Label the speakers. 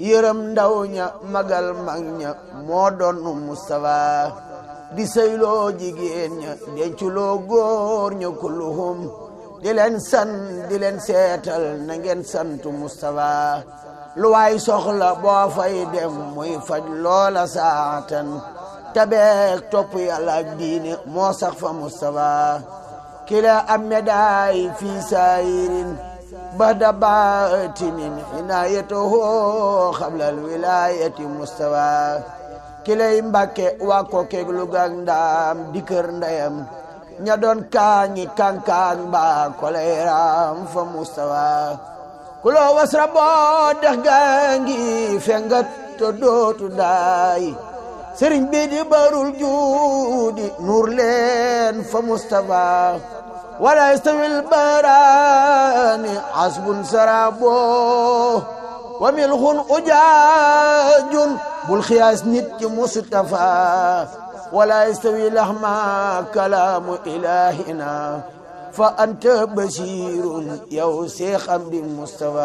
Speaker 1: yërëm ndaw ña magal mag ña moo doon Mustafa di sëyloo jigéen ña denculoo góor ña kulluhum di leen san di leen seetal na ngeen santu Mustafa lu waay soxla boo fay dem muy faj loola saatan tabeek topp yàlla ak diine moo sax fa Mustafa kila am médaay fii saayirin bada baatinin inaayatoo xablal wilaayati Mustafa kilay mbàkke waa ko keeg lugaak ndaam di kër ndeyam ña doon kaañi kankaan mbaa koleeraam fa Mustafa kuloo wasra boo dex gaangi fengat to dootu daay sëriñ bi di barul juudi nuur leen fa Mustafa wala yastawil baraani asbun sarabo wa milxun ujaajun bul xiyaas nit ci Mustafa wala yastawi laxma kalaamu ilahina fa anta basirun yow seex am di Mustafa